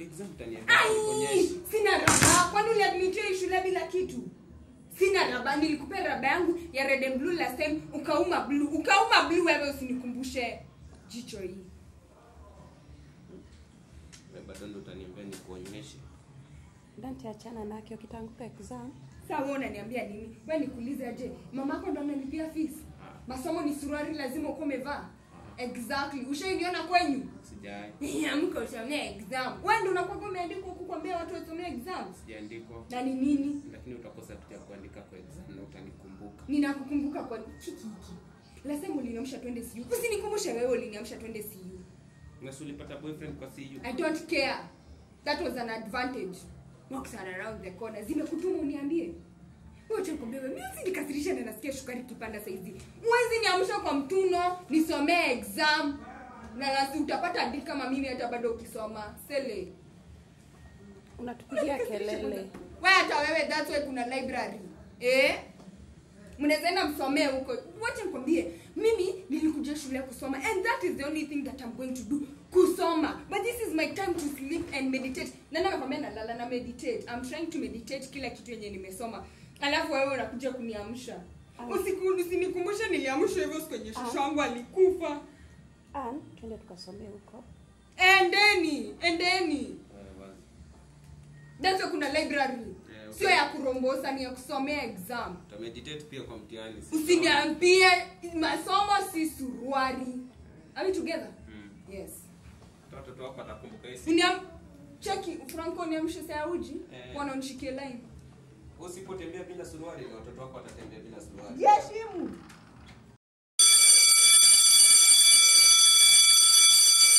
exam utaniambia Ai, nikuonyeshe. sina raba kwani uliadmitiwa hii shule bila kitu sina raba nilikupea raba yangu ya red and blue last time ukauma blue ukauma blue wewe usinikumbushe jicho hii Wewe bado ndo utaniambia nikuonyeshe. Dante achana nake ukitanguka exam. saa wewe unaniambia nini wewe nikuulize aje mamako ndo analipia fees masomo ni suruari lazima uko umevaa exactly ushainiona kwenyu Sijai. amka usomea exam wewe ndo unakuwa umeandikwa huku kuambia watu wasomee exam Sijaandikwa. na ni nini Lakini utakosa kuja kuandika kwa exam na utanikumbuka. ninakukumbuka kwa hiki hiki lasema uliniamsha twende CU usinikumbushe wewe uliniamsha twende CU Na si ulipata boyfriend kwa CU? I don't care that was an advantage walks are around the corner zimekutuma uniambie wacha nikwambie wewe mimi usinikasirishe na nasikia shukari kipanda saizi mwezi niamsha kwa mtuno nisomee exam na nasi utapata dili kama mimi hata bado ukisoma sele Unatupigia kelele. wewe hata wewe that's why kuna library eh mnaweza enda msomee huko wacha nikwambie mimi nilikuja shule kusoma and that is the only thing that I'm going to do kusoma but this is my time to sleep and meditate nani amekwambia nalala na meditate I'm trying to meditate kila kitu yenye nimesoma alafu wewe unakuja kuniamsha usiku usinikumbushe niliamshwa hivyo siku yenye shushu wangu alikufa Ann, twende tukasomee huko. endeni endeni Wewe wazi. that's why kuna library Yeah, okay. sio ya kurombosa ni ya kusomea exam Utameditate pia kwa mtihani. si usiniambie masomo si suruari are we together Mm. yes sawa? Watoto wako watakumbuka hii siku. uniam cheki franco niamshe saa uji Eh. wana unishikie line Usipotembea bila suruali na watoto wako watatembea bila suruali. jeshimu